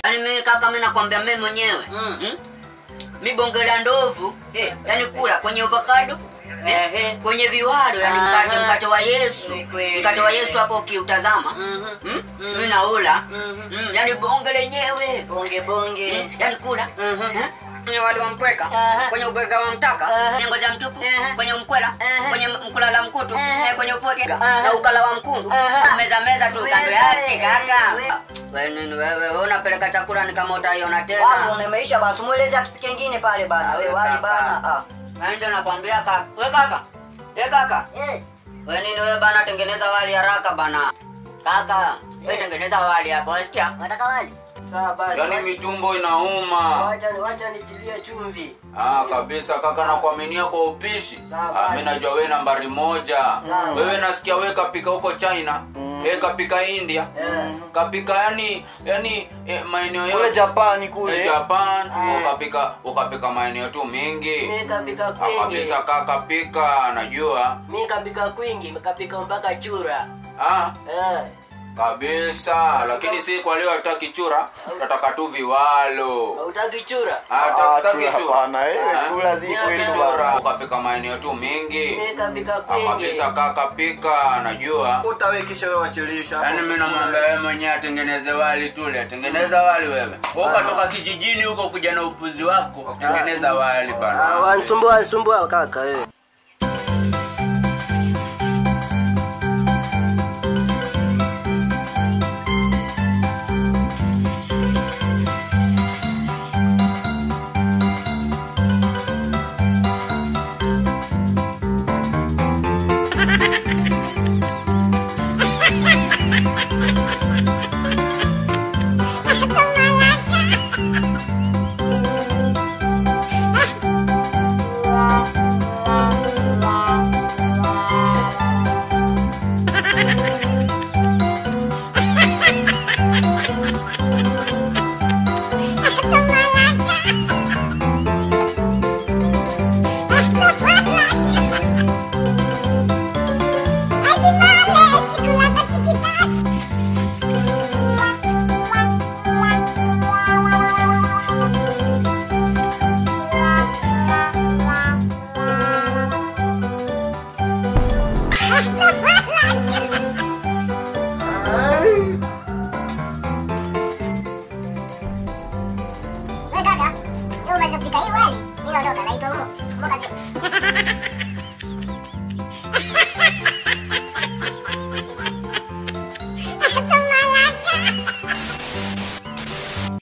Yaani mimi kaka, mimi nakwambia mimi mwenyewe Mm. mm? mi bonge la ndovu Eh. yani kula kwenye avocado eh, Ehe. kwenye viwado yani Aha. mkate mkate wa Yesu Ni kweli. mkate wa Yesu hapo ukiutazama Mhm. mm? mimi naula Mhm. mm, yani bonge lenyewe bonge bonge Mm, yani kula Mhm. eh? kwenye wali wa mpweka Aha. kwenye ubweka wa mtaka Aha. kwenye ngozi ya mtupu Aha. kwenye mkwela Aha. kwenye mkulala mkutu Aha. eh, kwenye upweke Aha. na ukala wa mkundu Aha. meza meza tu kando Wewe, yake kaka wewe. wewe nini wewe wewe unapeleka chakula ni kama utaiona Wali tena umemeisha bana, tumueleze kitu kingine pale bana. Ah, Wewe we wali kaka. bana. Ah. Na ndio nakwambia kaka we kaka we kaka Eh. we nini we bana tengeneza wali haraka bana kaka we tengeneza wali hapo wasikia Unataka wali? Sawa basi. yaani mitumbo inauma Wacha wacha nitilie chumvi. ah, kabisa kaka nakuaminia kwa upishi Sawa, ah, basi. mi najua wewe nambari moja Sawa. wewe nasikia wewe kapika huko china wewe kapika india Eh. kapika yani yani eh, maeneo kule yote japani Eh, kule japan Eh. ukapika ukapika maeneo tu mingi Mimi kapika Ah, kwingi. kabisa kaka pika najua Mimi kapika kwingi, kapika mpaka chura. ah, Eh. kabisa lakini si kwa leo hataki chura tataka tu viwalo Hautaki chura? Ah, Ah, tataki chura chura hapana, eh, Ah, chura zi Mimi kwetu chura bana. ukapika maeneo tu mingi Mimi kapika Ah, kwingi. kabisa kaka pika najua utawekisha wewe wachelisha yaani mi namwambia wewe mwenyewe atengeneze wali tule atengeneza wali wewe Wewe ukatoka kijijini huko kuja na upuzi wako tengeneza wali bana wanisumbua wanisumbua kaka wewe.